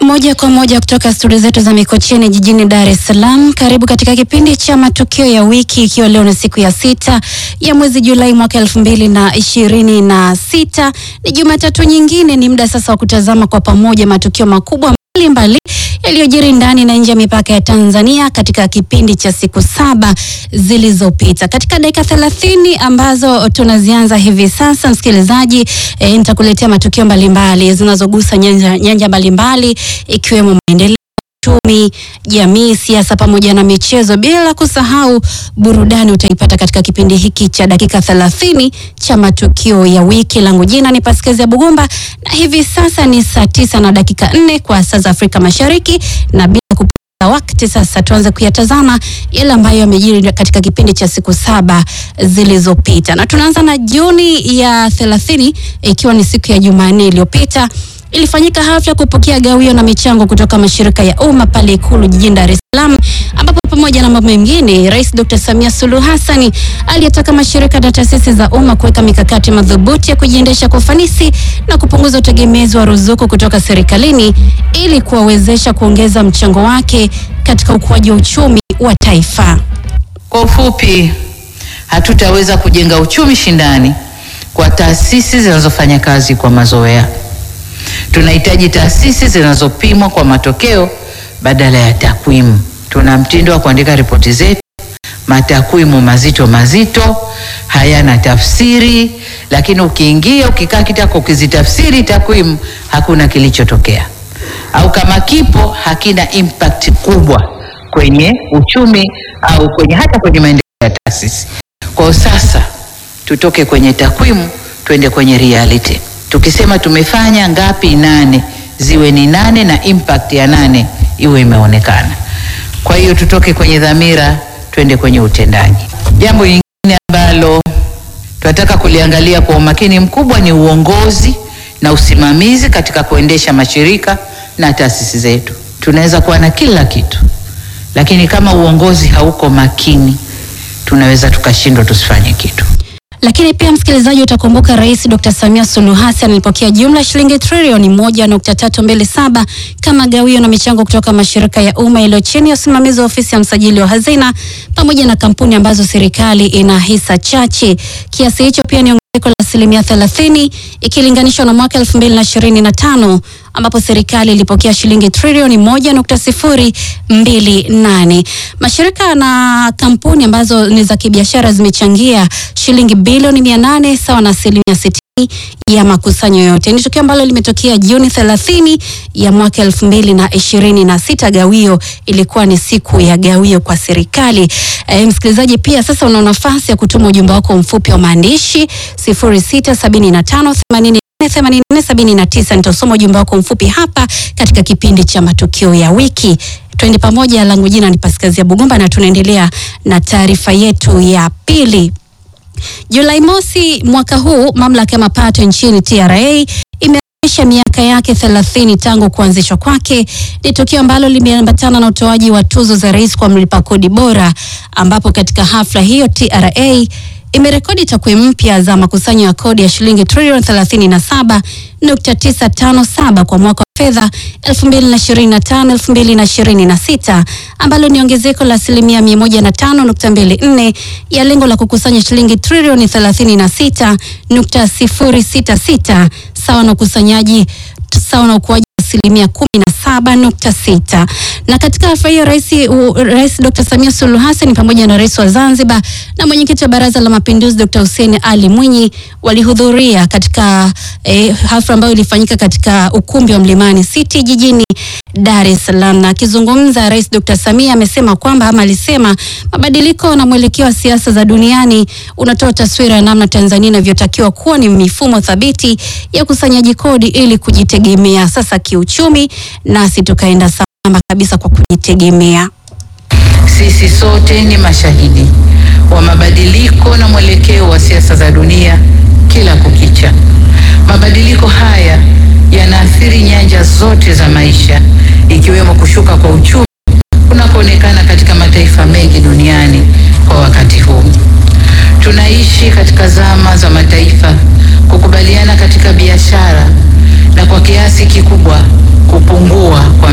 Moja kwa moja kutoka studio zetu za Mikocheni jijini Dar es Salaam. Karibu katika kipindi cha matukio ya wiki, ikiwa leo ni siku ya sita ya mwezi Julai mwaka elfu mbili na ishirini na sita. Ni Jumatatu nyingine, ni muda sasa wa kutazama kwa pamoja matukio makubwa mbalimbali yaliyojiri ndani na nje ya mipaka ya Tanzania katika kipindi cha siku saba zilizopita. Katika dakika thelathini ambazo tunazianza hivi sasa, msikilizaji, e, nitakuletea matukio mbalimbali zinazogusa nyanja, nyanja mbalimbali ikiwemo maendeleo uchumi, jamii, siasa pamoja na michezo, bila kusahau burudani. Utaipata katika kipindi hiki cha dakika thelathini cha matukio ya wiki. Langu jina ni Paskezia Bugumba na hivi sasa ni saa tisa na dakika nne kwa saa za Afrika Mashariki, na bila kupoteza wakati sasa tuanze kuyatazama yale ambayo yamejiri katika kipindi cha siku saba zilizopita, na tunaanza na Juni ya thelathini ikiwa ni siku ya Jumanne iliyopita ilifanyika hafla ya kupokea gawio na michango kutoka mashirika ya umma pale Ikulu jijini Dar es Salaam, ambapo pamoja na mambo mengine, Rais Dr. Samia Suluhu Hassan aliyetaka mashirika na taasisi za umma kuweka mikakati madhubuti ya kujiendesha kwa ufanisi na kupunguza utegemezi wa ruzuku kutoka serikalini ili kuwawezesha kuongeza mchango wake katika ukuaji wa uchumi wa taifa. Kwa ufupi, hatutaweza kujenga uchumi shindani kwa taasisi zinazofanya kazi kwa mazoea. Tunahitaji taasisi zinazopimwa kwa matokeo badala ya takwimu. Tuna mtindo wa kuandika ripoti zetu, matakwimu mazito mazito, hayana tafsiri, lakini ukiingia ukikaa kitako ukizitafsiri takwimu, hakuna kilichotokea, au kama kipo hakina impact kubwa kwenye uchumi au kwenye hata kwenye maendeleo ya taasisi. Kwa sasa tutoke kwenye takwimu twende kwenye reality. Tukisema tumefanya ngapi, nane ziwe ni nane na impact ya nane iwe imeonekana. Kwa hiyo tutoke kwenye dhamira twende kwenye utendaji. Jambo lingine ambalo tunataka kuliangalia kwa umakini mkubwa ni uongozi na usimamizi katika kuendesha mashirika na taasisi zetu. Tunaweza kuwa na kila kitu, lakini kama uongozi hauko makini, tunaweza tukashindwa tusifanye kitu. Lakini pia msikilizaji, utakumbuka Rais Dr. Samia Suluhu Hassan alipokea jumla ya shilingi trilioni moja nukta tatu mbili saba kama gawio na michango kutoka mashirika ya umma yaliyo chini ya usimamizi wa ofisi ya msajili wa hazina pamoja na kampuni ambazo serikali ina hisa chache. Kiasi hicho pia ni ongezeko la asilimia thelathini ikilinganishwa na mwaka elfu mbili na ishirini na tano ambapo serikali ilipokea shilingi trilioni moja nukta sifuri mbili nane. Mashirika na kampuni ambazo ni za kibiashara zimechangia shilingi bilioni mia nane sawa na asilimia sitini ya makusanyo yote. Ni tukio ambalo limetokea Juni thelathini ya mwaka elfu mbili na ishirini na sita. Gawio ilikuwa ni siku ya gawio kwa serikali. E, msikilizaji pia sasa una nafasi ya kutuma ujumbe wako mfupi wa maandishi sifuri sita sabini na tano themanini 8479 nitasoma ujumbe wako mfupi hapa katika kipindi cha matukio ya wiki. Twende pamoja, langu jina ni Paskazia Bugumba na tunaendelea na taarifa yetu ya pili. Julai mosi mwaka huu, mamlaka ya mapato nchini TRA imeadhimisha miaka yake 30 tangu kuanzishwa kwake. Ni tukio ambalo limeambatana na utoaji wa tuzo za rais kwa mlipa kodi bora, ambapo katika hafla hiyo TRA imerekodi takwimu mpya za makusanyo ya kodi ya shilingi trilioni 37.957 kwa mwaka wa fedha 2025-2026 ambalo ni ongezeko la asilimia 105.24 ya lengo la kukusanya shilingi trilioni 36.066 sawa na ukusanyaji sawa na ukuaji asilimia kumi na saba nukta sita. Na katika hafla hiyo rais, rais Dr. Samia Suluhu Hassan pamoja na rais wa Zanzibar na mwenyekiti wa Baraza la Mapinduzi Dr. Hussein Ali Mwinyi walihudhuria katika eh, hafla ambayo ilifanyika katika ukumbi wa Mlimani City jijini Dar es Salaam. Na akizungumza Rais Dr. Samia amesema kwamba ama alisema mabadiliko na mwelekeo wa siasa za duniani unatoa taswira ya namna Tanzania inavyotakiwa kuwa ni mifumo thabiti ya ukusanyaji kodi ili kujitegemea sasa kiuchumi, nasi tukaenda sambamba kabisa kwa kujitegemea. Sisi sote ni mashahidi wa mabadiliko na mwelekeo wa siasa za dunia kila kukicha. Mabadiliko haya yanaathiri nyanja zote za maisha ikiwemo kushuka kwa uchumi kunakoonekana katika mataifa mengi duniani kwa wakati huu. Tunaishi katika zama za mataifa kukubaliana katika biashara na kwa kiasi kikubwa kupungua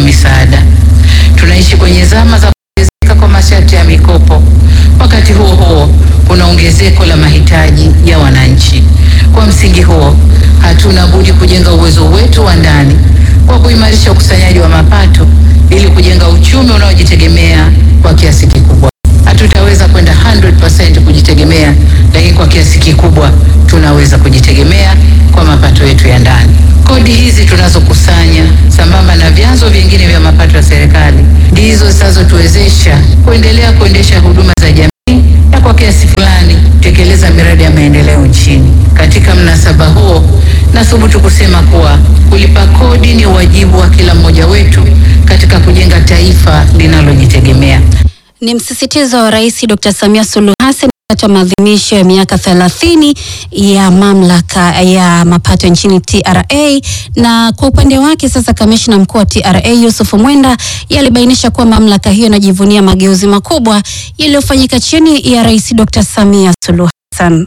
zama za kuongezeka kwa masharti ya mikopo. Wakati huo huo, kuna ongezeko la mahitaji ya wananchi. Kwa msingi huo, hatuna budi kujenga uwezo wetu wa ndani kwa kuimarisha ukusanyaji wa mapato ili kujenga uchumi unaojitegemea kwa kiasi kikubwa. Hatutaweza kwenda 100% kujitegemea, lakini kwa kiasi kikubwa tunaweza kujitegemea kwa mapato yetu ya ndani. Kodi hizi tunazokusanya sambamba na vyanzo vingine vya mapato ya serikali ndizo zinazotuwezesha kuendelea kuendesha huduma za jamii na kwa kiasi fulani kutekeleza miradi ya maendeleo nchini. Katika mnasaba huo, nathubutu kusema kuwa kulipa kodi ni wajibu wa kila mmoja wetu katika kujenga taifa linalojitegemea. Ni msisitizo wa Rais Dr. Samia Suluhu Hassan wakati wa maadhimisho ya miaka 30 ya mamlaka ya mapato nchini TRA. Na kwa upande wake sasa, kamishna mkuu wa TRA Yusuf Mwenda yalibainisha kuwa mamlaka hiyo inajivunia mageuzi makubwa yaliyofanyika chini ya Rais Dr. Samia Suluhu Hassan.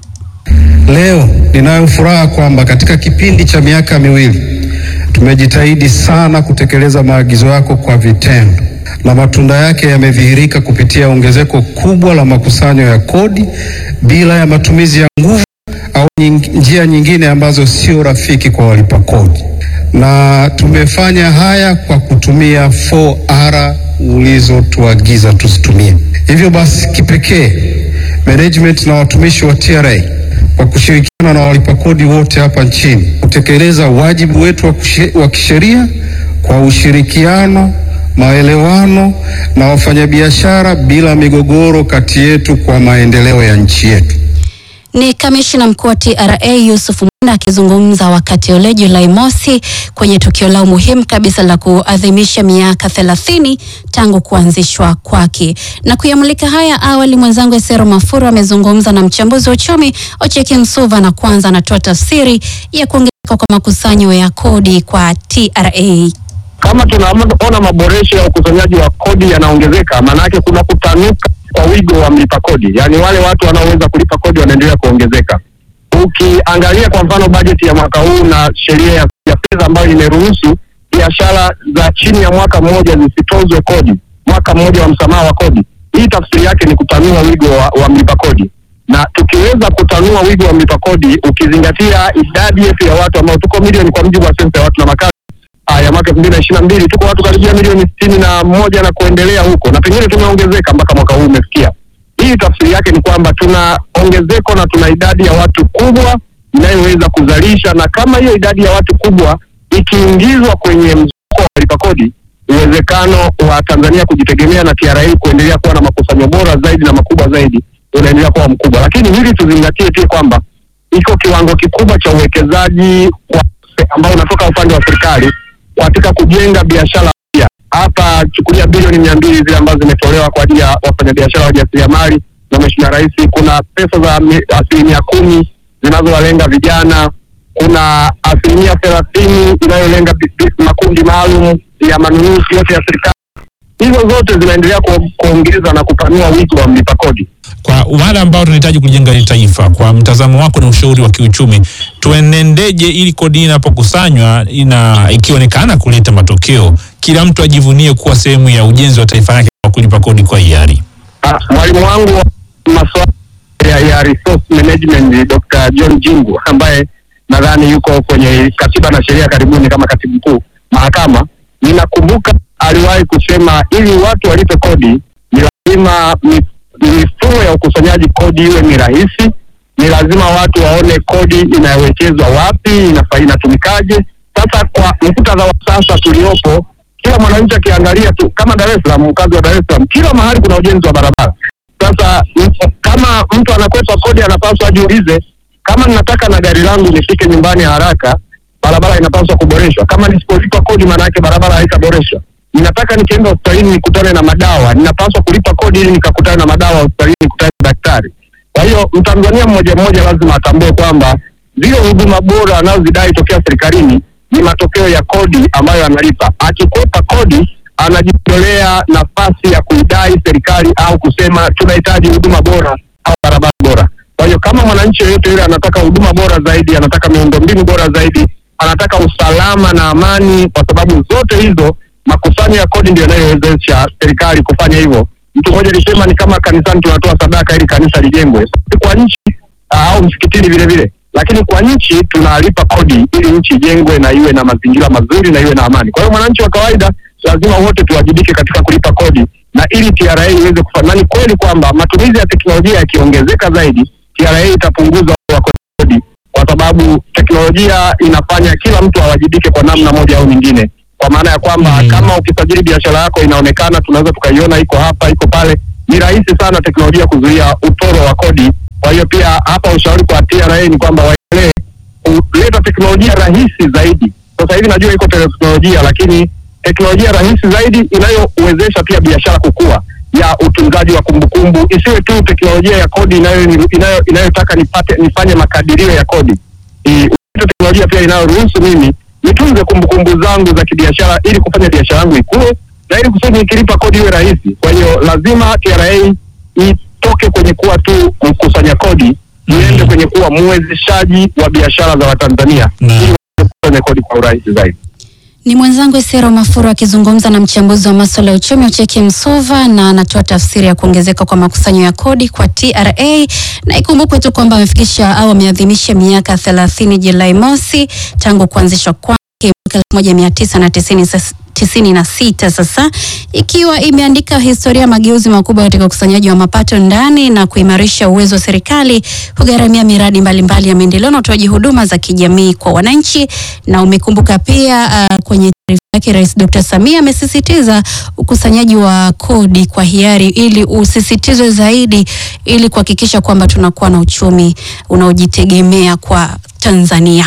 Leo ninayo furaha kwamba katika kipindi cha miaka miwili tumejitahidi sana kutekeleza maagizo yako kwa vitendo na matunda yake yamedhihirika kupitia ongezeko kubwa la makusanyo ya kodi bila ya matumizi ya nguvu au nying, njia nyingine ambazo sio rafiki kwa walipa kodi, na tumefanya haya kwa kutumia 4R ulizotuagiza tusitumie. Hivyo basi, kipekee management na watumishi wa TRA kwa kushirikiana na walipa kodi wote hapa nchini kutekeleza wajibu wetu wa kisheria kwa ushirikiano maelewano na wafanyabiashara bila migogoro kati yetu kwa maendeleo ya nchi yetu. Ni kamishna mkuu wa TRA Yusuf Mwenda akizungumza wakati ule Julai mosi kwenye tukio lao muhimu kabisa la kuadhimisha miaka 30 tangu kuanzishwa kwake. Na kuyamulika haya awali, mwenzangu Esero Mafuru amezungumza na mchambuzi wa uchumi Ocheki Msuva, na kwanza anatoa tafsiri ya kuongezeka kwa makusanyo ya kodi kwa TRA. Kama tunaona maboresho ya ukusanyaji wa kodi yanaongezeka, maana yake kuna kutanuka kwa wigo wa mlipa kodi, yaani wale watu wanaoweza kulipa kodi wanaendelea kuongezeka. Ukiangalia kwa mfano bajeti ya mwaka huu na sheria ya, ya fedha ambayo imeruhusu biashara za chini ya mwaka mmoja zisitozwe kodi, mwaka mmoja wa msamaha wa kodi, hii tafsiri yake ni kutanua wigo wa, wa mlipa kodi, na tukiweza kutanua wigo wa mlipa kodi, ukizingatia idadi yetu ya watu ambao tuko milioni kwa mujibu wa sensa ya watu na makazi ya mwaka elfu mbili na ishirini na mbili tuko watu karibia milioni sitini na moja na kuendelea huko, na pengine tumeongezeka mpaka mwaka huu umefikia. Hii tafsiri yake ni kwamba tuna ongezeko na tuna idadi ya watu kubwa inayoweza kuzalisha, na kama hiyo idadi ya watu kubwa ikiingizwa kwenye mzunguko wa walipa kodi, uwezekano wa Tanzania kujitegemea na TRA kuendelea kuwa na makusanyo bora zaidi na makubwa zaidi unaendelea kuwa mkubwa. Lakini hili tuzingatie pia kwamba iko kiwango kikubwa cha uwekezaji ambao unatoka upande wa serikali katika kujenga biashara mpya. Hapa chukulia bilioni mia mbili zile ambazo zimetolewa kwa ajili ya wafanyabiashara wajasiriamali na Mheshimiwa Rais. Kuna pesa za asilimia kumi zinazowalenga vijana, kuna asilimia thelathini inayolenga makundi maalum ya manunuzi yote ya serikali. Hizo zote zinaendelea kuongeza na kupanua wigo wa mlipa kodi. Kwa wale ambao tunahitaji kujenga hili taifa, kwa mtazamo wako na ushauri wa kiuchumi, tuenendeje ili kodi inapokusanywa ina ikionekana kuleta matokeo, kila mtu ajivunie kuwa sehemu ya ujenzi wa taifa lake kwa kulipa kodi kwa hiari? Mwalimu wangu wa masuala ya, ya resource management Dr. John Jingu ambaye nadhani yuko kwenye katiba na sheria karibuni kama katibu mkuu mahakama, ninakumbuka aliwahi kusema ili watu walipe kodi ni lazima mifumo ya ukusanyaji kodi iwe ni rahisi. Ni lazima watu waone kodi inawekezwa wapi, inatumikaje. Sasa kwa muktadha wa sasa tuliopo, kila mwananchi akiangalia tu, kama Dar es Salaam, mkazi wa Dar es Salaam, kila mahali kuna ujenzi wa barabara. Sasa kama mtu anakwepa kodi, anapaswa ajiulize, kama ninataka na gari langu nifike nyumbani haraka, barabara inapaswa kuboreshwa. Kama nisipolipa kodi, maana yake barabara haitaboreshwa. Ninataka nikienda hospitalini nikutane na madawa, ninapaswa kulipa kodi ili nikakutane na madawa hospitalini, nikutane na daktari. Kwa hiyo Mtanzania mmoja mmoja lazima atambue kwamba zile huduma bora anazozidai tokea serikalini ni matokeo ya kodi ambayo analipa. Akikwepa kodi, anajitolea nafasi ya kuidai serikali au kusema tunahitaji huduma bora au barabara bora. Kwa hiyo kama mwananchi yeyote yule anataka huduma bora zaidi, anataka miundombinu bora zaidi, anataka usalama na amani, kwa sababu zote hizo makusanyo ya kodi ndio yanayowezesha serikali kufanya hivyo. Mtu mmoja alisema ni kama kanisani tunatoa sadaka ili kanisa lijengwe, kwa nchi uh, au msikitini vile vile, lakini kwa nchi tunalipa kodi ili nchi ijengwe na iwe na mazingira mazuri na iwe na amani. Kwa hiyo mwananchi wa kawaida lazima wote tuwajibike katika kulipa kodi na ili TRA iweze kufanya. Na ni kweli kwamba matumizi ya teknolojia yakiongezeka zaidi, TRA itapunguza wa kodi, kwa sababu teknolojia inafanya kila mtu awajibike kwa namna moja au nyingine, kwa maana ya kwamba Mm. kama ukisajili biashara yako inaonekana, tunaweza tukaiona iko hapa iko pale, ni rahisi sana teknolojia kuzuia utoro wa kodi. Kwa hiyo pia hapa ushauri kwa TRA ni kwamba waendelee kuleta teknolojia rahisi zaidi. Sasa hivi najua iko teknolojia, lakini teknolojia rahisi zaidi inayowezesha pia biashara kukua ya utunzaji wa kumbukumbu, isiwe tu teknolojia ya kodi inayo inayo inayotaka nipate nifanye makadirio ya kodi. I- ulete teknolojia pia inayoruhusu mimi nitunze kumbukumbu zangu za kibiashara ili kufanya biashara yangu ikue na ili kusudi nikilipa kodi iwe rahisi. Kwa hiyo lazima TRA itoke kwenye kuwa tu mkusanya kodi iende kwenye kuwa mwezeshaji wa biashara za Watanzania Na- ili waweze kukusanya kodi kwa urahisi zaidi. Ni mwenzangu Esero Mafuru akizungumza na mchambuzi wa masuala ya uchumi Ucheki Msova, na anatoa tafsiri ya kuongezeka kwa makusanyo ya kodi kwa TRA, na ikumbukwe tu kwamba amefikisha au ameadhimisha miaka 30 Julai mosi tangu kuanzishwa kwake mwaka 1990 tisini na sita sasa ikiwa imeandika historia ya mageuzi makubwa katika ukusanyaji wa mapato ndani na kuimarisha uwezo wa serikali kugharamia miradi mbalimbali ya maendeleo na utoaji huduma za kijamii kwa wananchi. Na umekumbuka pia uh, kwenye taarifa yake Rais Dr. Samia amesisitiza ukusanyaji wa kodi kwa hiari ili usisitizwe zaidi ili kuhakikisha kwamba tunakuwa na uchumi unaojitegemea kwa Tanzania.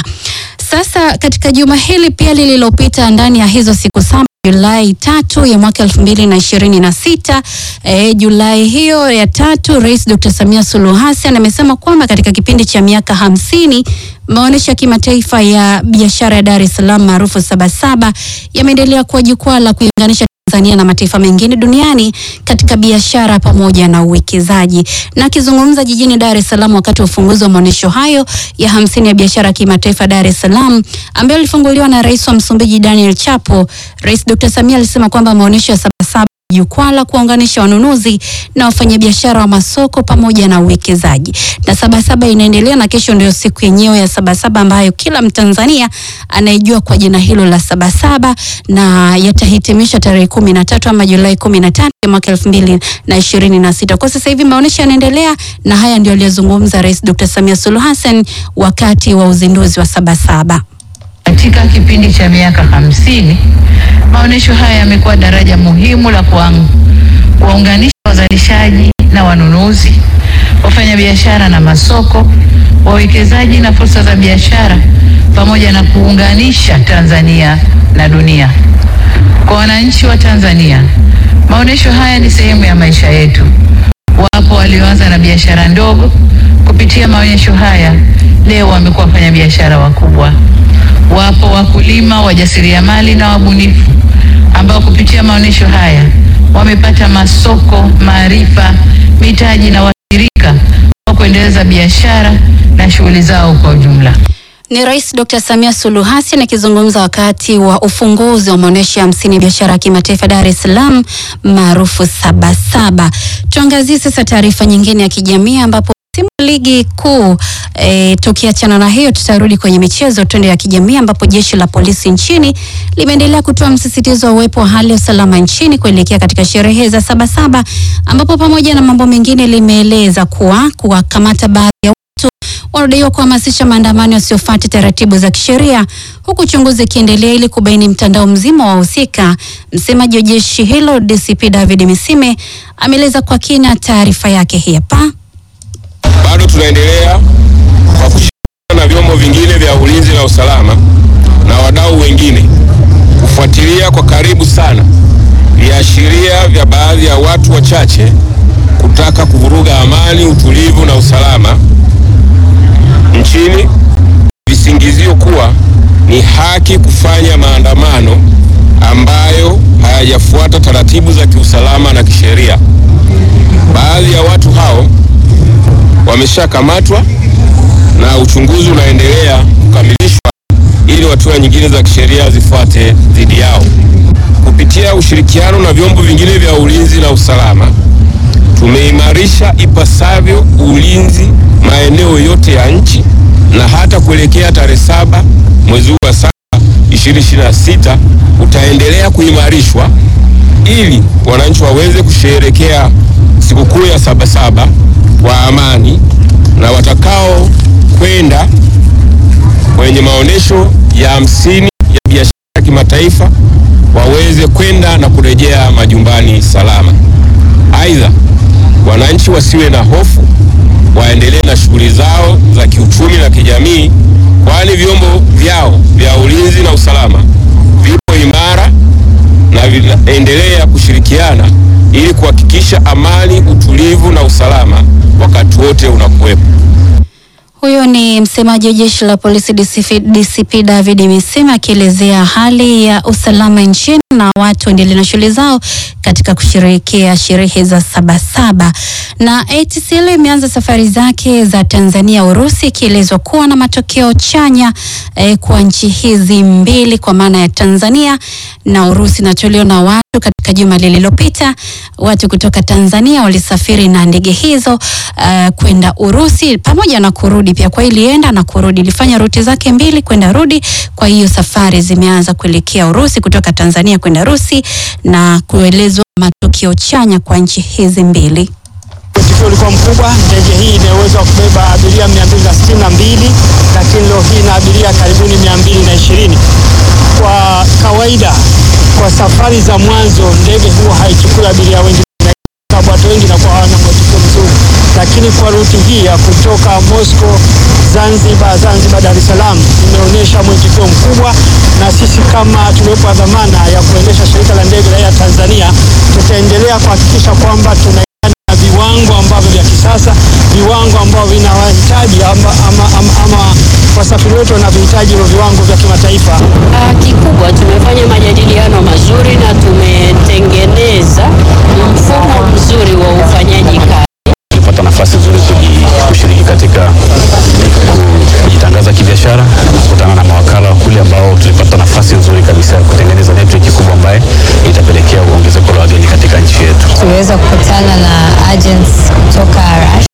Sasa katika juma hili pia lililopita ndani ya hizo siku saba Julai tatu ya mwaka elfu mbili na ishirini na sita e, Julai hiyo ya tatu Rais Dr. Samia Suluhu Hassan amesema kwamba katika kipindi cha miaka hamsini maonyesho ya kimataifa ya biashara ya Dar es Salaam maarufu Sabasaba yameendelea kuwa jukwaa la kuiunganisha Tanzania na mataifa mengine duniani katika biashara pamoja na uwekezaji. Na akizungumza jijini Dar es Salaam wakati wa ufunguzi wa maonyesho hayo ya hamsini ya biashara ya kimataifa Dar es Salaam ambayo ilifunguliwa na Rais wa Msumbiji Daniel Chapo, Rais Dr. Samia alisema kwamba maonyesho ya Sabasaba jukwaa la kuwaunganisha wanunuzi na wafanyabiashara wa masoko pamoja na uwekezaji. Na Sabasaba inaendelea na kesho ndio siku yenyewe ya Sabasaba ambayo kila Mtanzania anaijua kwa jina hilo la Sabasaba na yatahitimisha tarehe kumi na tatu ama Julai kumi na tatu ya mwaka elfu mbili na ishirini na sita. Kwa sasa hivi maonyesho yanaendelea na haya ndio aliyozungumza Rais Dr. Samia Suluhu Hassan wakati wa uzinduzi wa Sabasaba. Katika kipindi cha miaka hamsini maonyesho haya yamekuwa daraja muhimu la kuang- kuwaunganisha wazalishaji na wanunuzi, wafanyabiashara na masoko, wawekezaji na fursa za biashara, pamoja na kuunganisha Tanzania na dunia. Kwa wananchi wa Tanzania, maonyesho haya ni sehemu ya maisha yetu. Wapo walioanza na biashara ndogo, kupitia maonyesho haya leo wamekuwa wafanyabiashara wakubwa. Wapo wakulima, wajasiriamali na wabunifu ambao kupitia maonyesho haya wamepata masoko, maarifa, mitaji na washirika wa kuendeleza biashara na shughuli zao kwa ujumla. Ni Rais Dr. Samia Suluhu Hassan akizungumza wakati wa ufunguzi wa maonyesho ya hamsini ya biashara ya kimataifa Dar es Salaam maarufu Sabasaba. Tuangazie sasa taarifa nyingine ya kijamii ambapo timu ya ligi kuu e, tukiachana na hiyo tutarudi kwenye michezo twende ya kijamii ambapo jeshi la polisi nchini limeendelea kutoa msisitizo wa uwepo wa hali ya usalama nchini kuelekea katika sherehe za Sabasaba ambapo pamoja na mambo mengine limeeleza kuwa kuwakamata baadhi ya watu wanadaiwa kuhamasisha maandamano yasiyofuata taratibu za kisheria huku uchunguzi ukiendelea ili kubaini mtandao mzima wa wahusika. Msemaji wa jeshi hilo DCP David Misime ameeleza kwa kina taarifa yake hii hapa. bado tunaendelea kwa kushirikiana na vyombo vingine vya ulinzi na usalama na wadau wengine kufuatilia kwa karibu sana viashiria vya baadhi ya watu wachache kutaka kuvuruga amani, utulivu na usalama nchini, visingizio kuwa ni haki kufanya maandamano ambayo hayajafuata taratibu za kiusalama na kisheria. Baadhi ya watu hao wameshakamatwa na uchunguzi unaendelea kukamilishwa ili hatua nyingine za kisheria zifuate dhidi yao. Kupitia ushirikiano na vyombo vingine vya ulinzi na usalama tumeimarisha ipasavyo ulinzi maeneo yote ya nchi na hata kuelekea tarehe saba mwezi huu wa saba 2026 utaendelea kuimarishwa ili wananchi waweze kusherehekea sikukuu ya Sabasaba kwa amani na watakao kwenda kwenye maonyesho ya hamsini ya biashara ya kimataifa waweze kwenda na kurejea majumbani salama. Aidha, wananchi wasiwe na hofu, waendelee na shughuli zao za kiuchumi na kijamii, kwani vyombo vyao vya ulinzi na usalama vipo imara na vinaendelea kushirikiana ili kuhakikisha amani, utulivu na usalama wakati wote unakuwepo. Huyo ni msemaji wa jeshi la polisi DCP, DCP David Misima akielezea hali ya usalama nchini na watu endelee na shughuli zao katika kusherehekea sherehe za Sabasaba. Na ATCL imeanza safari zake za Tanzania Urusi, ikielezwa kuwa na matokeo chanya eh, kwa nchi hizi mbili kwa maana ya Tanzania na Urusi. Na tuliona watu katika juma lililopita watu kutoka Tanzania walisafiri na ndege hizo uh, kwenda Urusi pamoja na kurudi pia. Kwa ilienda na kurudi, ilifanya ruti zake mbili kwenda rudi. Kwa hiyo safari zimeanza kuelekea Urusi kutoka Tanzania kwenda Urusi na kuelezwa matokeo chanya kwa nchi hizi mbili. Mwitikio ulikuwa mkubwa. Ndege hii ina uwezo wa kubeba abiria 262 lakini leo hii ina abiria karibuni 220. Kwa kawaida, kwa safari za mwanzo ndege huwa haichukui abiria wengi, sababu watu wengi nakuwa hawana mwitikio mzuri, lakini kwa ruti hii ya kutoka Moscow Zanzibar, Zanzibar Dar es Salaam imeonyesha mwitikio mkubwa, na sisi kama tuliopewa dhamana ya kuendesha shirika la ndege la Air Tanzania tutaendelea kuhakikisha kwamba tuna na viwango ambavyo vya kisasa, viwango ambavyo vinawahitaji ama, ama, ama, ama wasafiri wetu wanavyohitaji hivyo viwango vya kimataifa. Ah, Kikubwa tumefanya majadiliano mazuri na tumetengeneza mfumo mzuri wa ufanyaji kazi. tulipata nafasi nzuri kuji- kushiriki katika kujitangaza kibiashara, kukutana na mawakala kule ambao tulipata nafasi nzuri kabisa ya kutengeneza network kubwa ambaye itapelekea ongezeko la wageni katika nchi yetu. tuliweza kukutana na agents kutoka Russia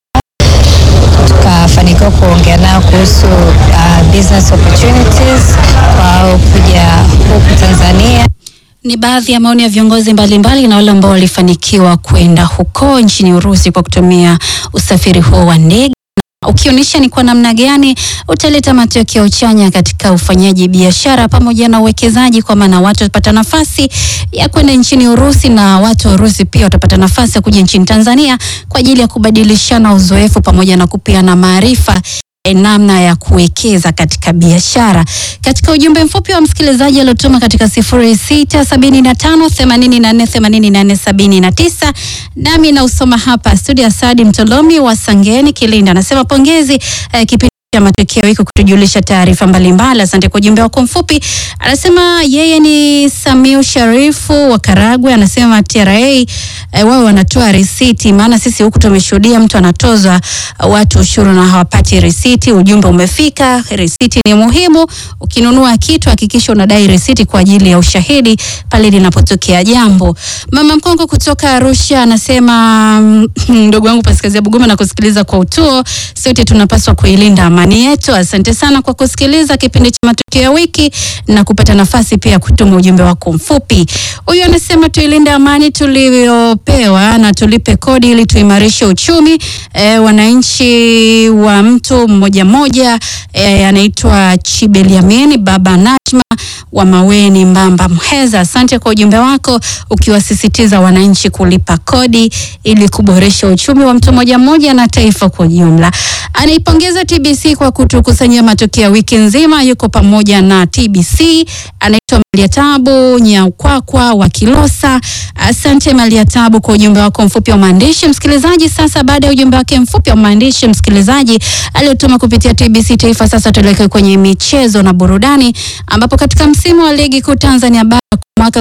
tukafanikiwa kuongea nao kuhusu uh, business opportunities kwao kuja huku Tanzania. Ni baadhi ya maoni ya viongozi mbalimbali na wale ambao walifanikiwa kwenda huko nchini Urusi kwa kutumia usafiri huo wa ndege ukionyesha ni kwa namna gani utaleta matokeo chanya katika ufanyaji biashara pamoja na uwekezaji, kwa maana watu watapata nafasi ya kwenda nchini Urusi na watu wa Urusi pia watapata nafasi ya kuja nchini Tanzania kwa ajili ya kubadilishana uzoefu pamoja na kupeana maarifa eh, namna ya kuwekeza katika biashara. Katika ujumbe mfupi wa msikilizaji aliotuma katika sifuri sita sabini na tano themanini na nne themanini na nne sabini na tisa nami nausoma hapa studio. Asadi Mtolomi wa Sangeni Kilinda anasema pongezi eh, kipindi cha matokeo hiko kutujulisha taarifa mbalimbali. Asante kwa ujumbe wako mfupi. Anasema yeye ni Samiu Sharifu wa Karagwe, anasema TRA eh, wao wanatoa risiti, maana sisi huku tumeshuhudia mtu anatozwa uh, watu ushuru na hawapati risiti. Ujumbe umefika, risiti ni muhimu. Ukinunua kitu hakikisha unadai risiti kwa ajili ya ushahidi pale linapotokea jambo. Mama Mkongo kutoka Arusha anasema mm, ndugu wangu Paskazia Buguma na kusikiliza kwa utuo, sote tunapaswa kuilinda amani yetu. Asante sana kwa kusikiliza kipindi cha matukio ya wiki na kupata nafasi pia ya kutuma ujumbe wako mfupi. Huyu anasema tuilinde amani tuliopewa na tulipe kodi ili tuimarishe uchumi. E, wananchi wa mtu mmoja mmoja e, anaitwa Chibeliamini Baba Najma wa Maweni Mbamba Mheza. Asante kwa ujumbe wako ukiwasisitiza wananchi kulipa kodi ili kuboresha uchumi wa mtu mmoja mmoja na taifa kwa ujumla. Anaipongeza TBC kwa kutukusanyia matokeo ya wiki nzima. Yuko pamoja na TBC, anaitwa Maliatabu Nyaukwakwa wa Kilosa. Asante Maliatabu kwa ujumbe wako mfupi wa maandishi. Msikilizaji, sasa baada ya ujumbe wake mfupi wa maandishi msikilizaji aliyotuma kupitia TBC Taifa, sasa tuelekee kwenye michezo na burudani, ambapo katika msimu wa ligi kuu Tanzania bara mwaka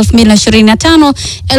2025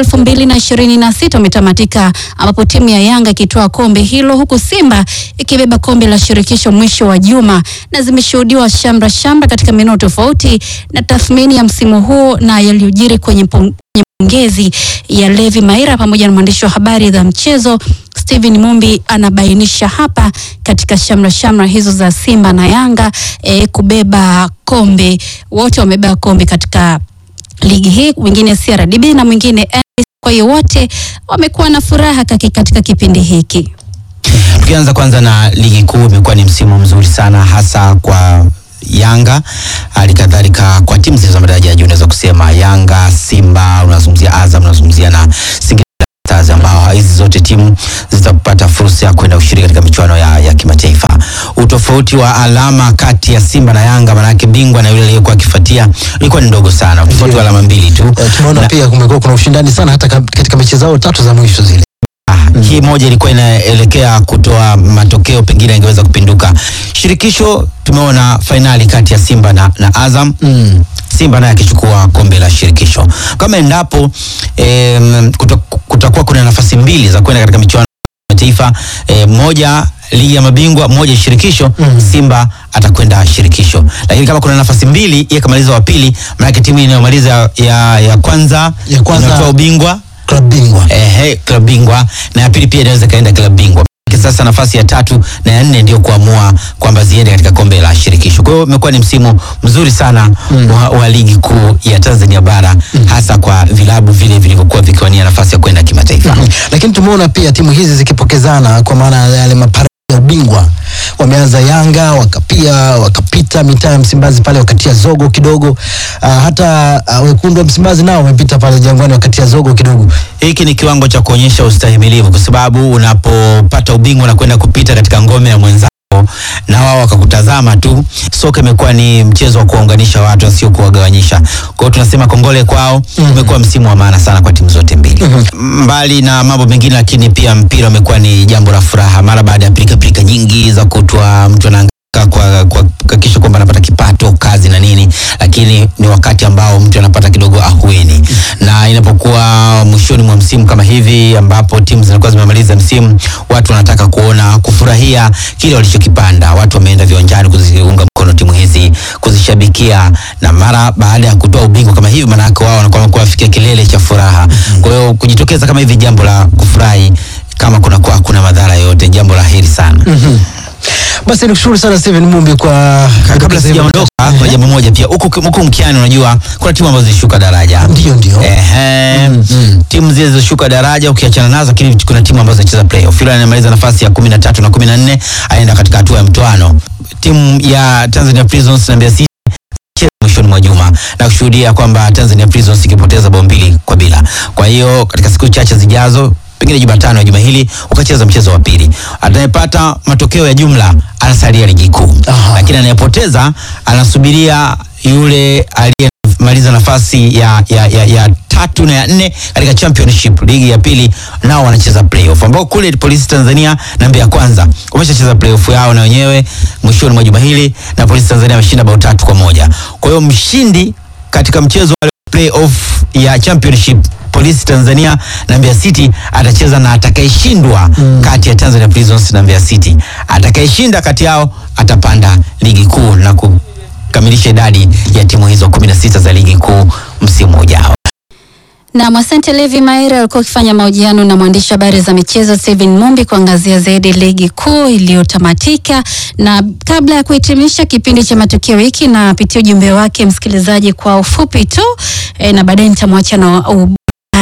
2026 umetamatika ambapo timu ya Yanga ikitoa kombe hilo huku Simba ikibeba kombe la shirikisho mwisho wa juma, na zimeshuhudiwa shamra shamra katika maeneo tofauti na tathmini ya msimu huu na yaliyojiri kwenye pom- kwenye ngezi ya Levi Maira pamoja na mwandishi wa habari za mchezo Steven Mumbi anabainisha hapa katika shamra shamra hizo za Simba na Yanga e, kubeba kombe. Wote wamebeba kombe katika ligi hii, mwingine CRDB na mwingine NBC. Kwa hiyo wote wamekuwa na furaha kaki- katika kipindi hiki. Tukianza kwanza na ligi kuu, imekuwa ni msimu mzuri sana hasa kwa Yanga, hali kadhalika kwa timu zilizo madaraja ya juu. Unaweza kusema Yanga, Simba, unazungumzia Azam, unazungumzia na Singida Stars, ambao hizi zote timu zitapata fursa ya kwenda kushiriki katika michuano ya, ya kimataifa. Utofauti wa alama kati ya Simba na Yanga, maanake bingwa na yule aliyekuwa akifuatia ilikuwa ni ndogo sana, utofauti wa alama mbili tu. Eh, tumeona Na- pia kumekuwa kuna ushindani sana hata ka- katika mechi zao tatu za mwisho zile. Ah, hii moja ilikuwa inaelekea kutoa matokeo pengine ingeweza kupinduka. Shirikisho tumeona fainali kati ya Simba na, na Azam Mm. Simba naye akichukua kombe la shirikisho. Kama endapo em, kuta- kutakuwa kuna nafasi mbili za kwenda katika michuano ya taifa e, moja ligi ya mabingwa moja shirikisho Mm. Simba atakwenda shirikisho, lakini kama kuna nafasi mbili yeye kamaliza wa pili, maanake timu inayomaliza ya, ya kwanza Ya kwanza- inatoa ubingwa Klabu bingwa. ehe, klabu bingwa na ya pili pia inaweza ikaenda klabu bingwa. Sasa nafasi ya tatu na ya nne ndio kuamua kwamba ziende katika kombe la shirikisho. Kwa hiyo imekuwa ni msimu mzuri sana Mm. wa, wa ligi kuu ya Tanzania bara hasa kwa vilabu vile vilivyokuwa vikiwania nafasi ya kwenda kimataifa. Mhm. Lakini tumeona pia timu hizi zikipokezana kwa maana ya yale maparadi ya ubingwa. Wameanza Yanga wakapia wakapita mitaa ya Msimbazi pale wakatia zogo kidogo. Uh, hata uh, wekundu wa Msimbazi nao wamepita pale Jangwani wakatia zogo kidogo. Hiki ni kiwango cha kuonyesha ustahimilivu, kwa sababu unapopata ubingwa na kwenda kupita katika ngome ya mwenzako na wao wakakutazama tu. Soka imekuwa ni mchezo wa kuwaunganisha watu, sio kuwagawanyisha. Kwa hiyo tunasema kongole kwao. Umekuwa msimu wa maana sana kwa timu zote mbili, mbali na mambo mengine, lakini pia mpira umekuwa ni jambo la furaha mara baada ya pilika nyingi za kutwa mtu ana kwa kwa kuhakikisha kwamba anapata kipato kazi na nini, lakini ni wakati ambao mtu anapata kidogo ahueni, na inapokuwa mwishoni mwa msimu kama hivi ambapo timu zinakuwa zimemaliza msimu, watu wanataka kuona kufurahia kile walichokipanda. Watu wameenda viwanjani kuziunga mkono timu hizi, kuzishabikia, na mara baada ya kutoa ubingwa kama hivi, maana yake wao wanakuwa wanakuwa wafikia kilele cha furaha. Kwa hiyo kujitokeza kama hivi, jambo la kufurahi, kama kuna kwa hakuna madhara yote, jambo la heri sana. Basi nikushukuru sana Steven Mumbi kwa kabla sijaondoka kuna jambo moja pia huku huku mkiani unajua kuna timu ambazo zilishuka daraja Ndio ndio. Ehe. timu zile zilizoshuka daraja ukiachana nazo lakini kuna timu ambazo zinacheza playoff yule anamaliza nafasi ya kumi na tatu na kumi na nne aenda katika hatua ya mtoano timu ya Tanzania Prisons na Mbeya City cheza mwishoni mwa juma na kushuhudia kwamba Tanzania Prisons ikipoteza bao mbili kwa bila. Kwa hiyo katika siku chache zijazo pengine Jumatano ya juma hili ukacheza mchezo wa pili, anayepata matokeo ya jumla anasalia ligi kuu, lakini anayepoteza anasubiria yule aliyemaliza nafasi ya, ya, ya, ya tatu na ya nne katika championship ligi ya pili, nao wanacheza playoff, ambao kule Polisi Tanzania na Mbeya Kwanza wameshacheza playoff yao na wenyewe mwishoni mwa juma hili, na Polisi Tanzania ameshinda bao tatu kwa moja. Kwa hiyo mshindi katika mchezo wa playoff ya championship Polisi Tanzania na Mbeya City atacheza na atakayeshindwa kati ya Tanzania Prisons na Mbeya City. Atakayeshinda kati yao atapanda ligi kuu na kukamilisha idadi ya timu hizo 16 za ligi kuu msimu ujao. Na asante Levi Maira alikuwa akifanya mahojiano na mwandishi wa habari za michezo Steven Mumbi kuangazia zaidi ligi kuu iliyotamatika. Na kabla ya kuhitimisha kipindi cha matukio wiki, na pitia ujumbe wake msikilizaji kwa ufupi tu e, na baadaye nitamwacha na burudani.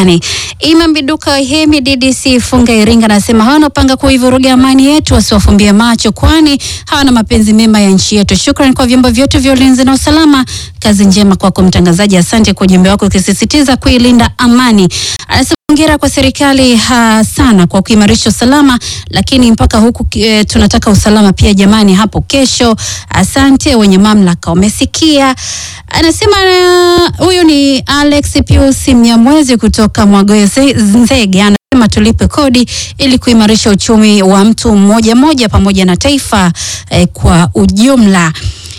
Imam Biduka Hemi DDC Funga Iringa anasema hawana panga kuivuruga amani yetu, wasiwafumbie macho, kwani hawana mapenzi mema ya nchi yetu. Shukrani kwa vyombo vyote vya ulinzi na usalama. Kazi njema kwako mtangazaji, asante kwa ujumbe wako ukisisitiza kuilinda amani. Anasema hongera kwa serikali ha, sana kwa kuimarisha usalama, lakini mpaka huku e, tunataka usalama pia jamani, hapo kesho. Asante wenye mamlaka wamesikia. Anasema uh, huyu ni Alex Pius Mnyamwezi kutoka Mwagoe Ze- Nzege anasema tulipe kodi ili kuimarisha uchumi wa mtu mmoja mmoja pamoja na taifa eh, kwa ujumla.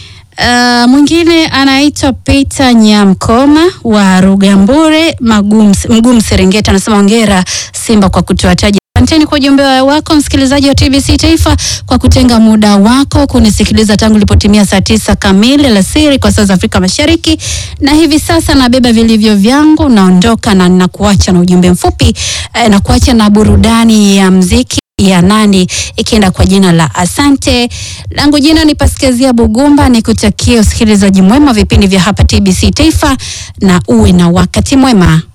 Uh, mwingine anaitwa Peter Nyamkoma wa Rugambure Magum, Mgumu Serengeti anasema hongera Simba kwa kutoa taji Asanteni kwa ujumbe wako msikilizaji wa TBC Taifa kwa kutenga muda wako kunisikiliza tangu ilipotimia saa tisa kamili alasiri kwa saa za Afrika Mashariki, na hivi sasa nabeba vilivyo vyangu, naondoka na nakuacha na ujumbe mfupi eh, na kuacha na burudani ya mziki ya nani ikienda kwa jina la Asante. Langu jina ni Paskezia Bugumba, nikutakie usikilizaji mwema vipindi vya hapa TBC Taifa na uwe na wakati mwema.